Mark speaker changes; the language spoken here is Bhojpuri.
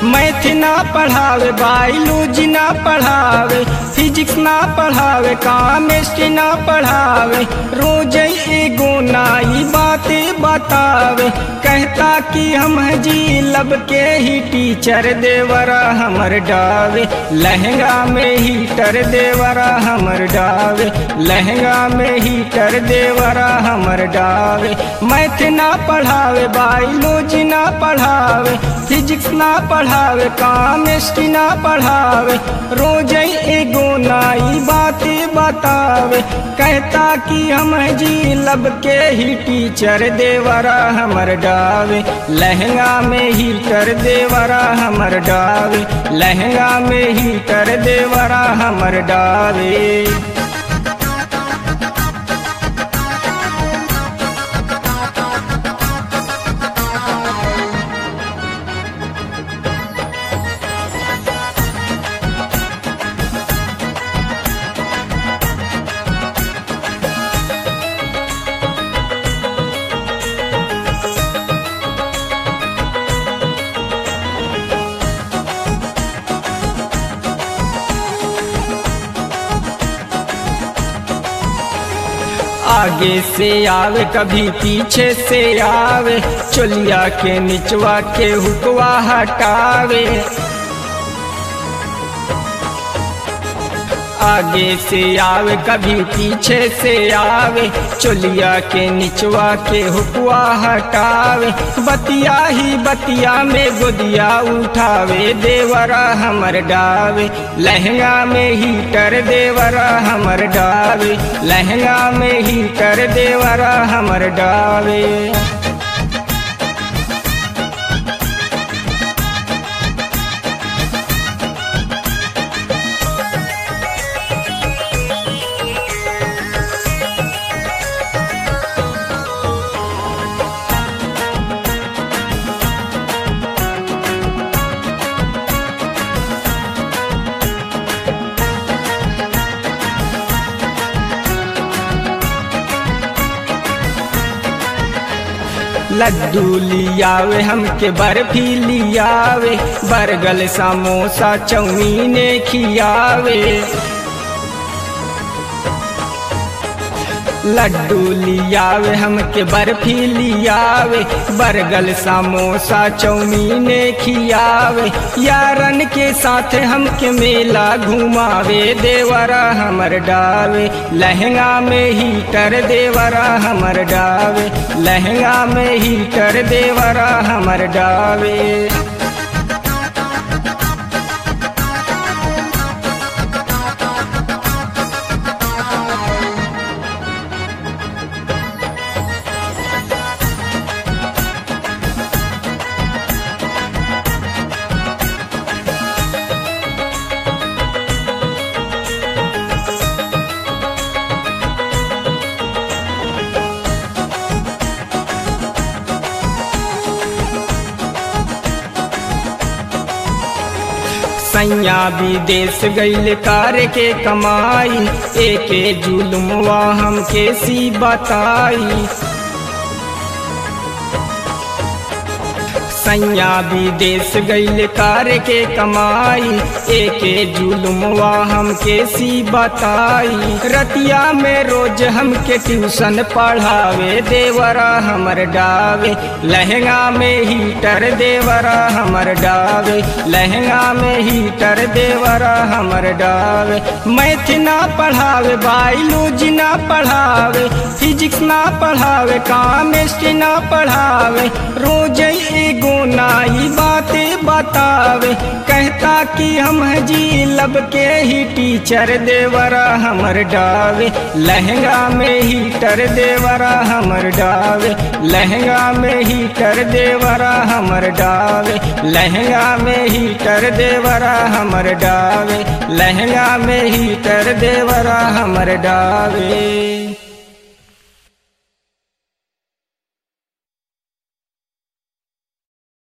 Speaker 1: मैथ ना पढ़ावे बायोलॉजी ना पढ़ावे फिजिक्स ना पढ़ावे केमिस्ट्री ना पढ़ावे रोज एगो नाई बातें बतावे कहता कि हम जी लब के ही टीचर देवरा हमर डावे लहंगा में हीटर देवरा हमर डावे लहंगा में हीटर देवरा हमर डावे मैथ ना पढ़ावे बायोलॉजी ना पढ़ावे फिजिक्स ना पढ़ावे केमिस्ट्री ना पढ़ावे रोज एगो नाई बातें बतावे कहता कि हम जी लब के ही टीचर देवरा हमर डावे लहंगा में हीटर देवरा हमर डावे लहंगा में हीटर देवरा हमर डावे आगे से आवे कभी पीछे से आवे चोलिया के निचवा के हुकवा हटावे आगे से आवे कभी पीछे से आवे चोलिया के निचवा के हुकुआ हटावे बतिया ही बतिया में गोदिया उठावे देवरा हमर डावे लहंगा में हीटर देवरा हमर डावे लहंगा में हीटर देवरा हमर डावे लड्डू लियावे हमके बर्फी लियावे बरगल समोसा चौमीने खियावे लड्डू लियावे हमके बर्फी लियावे बरगल समोसा चौमीने खियावे यारन के साथ हमके मेला घुमावे देवरा हमर डावे लहंगा में हीटर देवरा हमर डावे लहंगा में हीटर देवरा हमर डावे सैया विदेश गईल कार के कमाई एके जुलुमवा हमके सी बताई सैया विदेश गईल कार के कमाई एके जुलुमवा हमके सी बताई रतिया में रोज हमके ट्यूशन पढ़ावे देवरा हमर डावे लहंगा में हीटर देवरा हमर डावे लहंगा में हीटर देवरा हमर डावे मैथ ना पढ़ावे बायोलॉजी ना पढ़ावे फिजिक्स ना पढ़ावे केमिस्ट्री ना पढ़ावे रोज एगो नाई बातें बतावे कहता कि हम जी लब के ही टीचर देवरा हमर डावे लहंगा में हीटर देवरा हमर डावे लहंगा में हीटर देवरा हमर डावे लहंगा में हीटर देवरा हमर डावे लहंगा में हीटर देवरा हमर डावे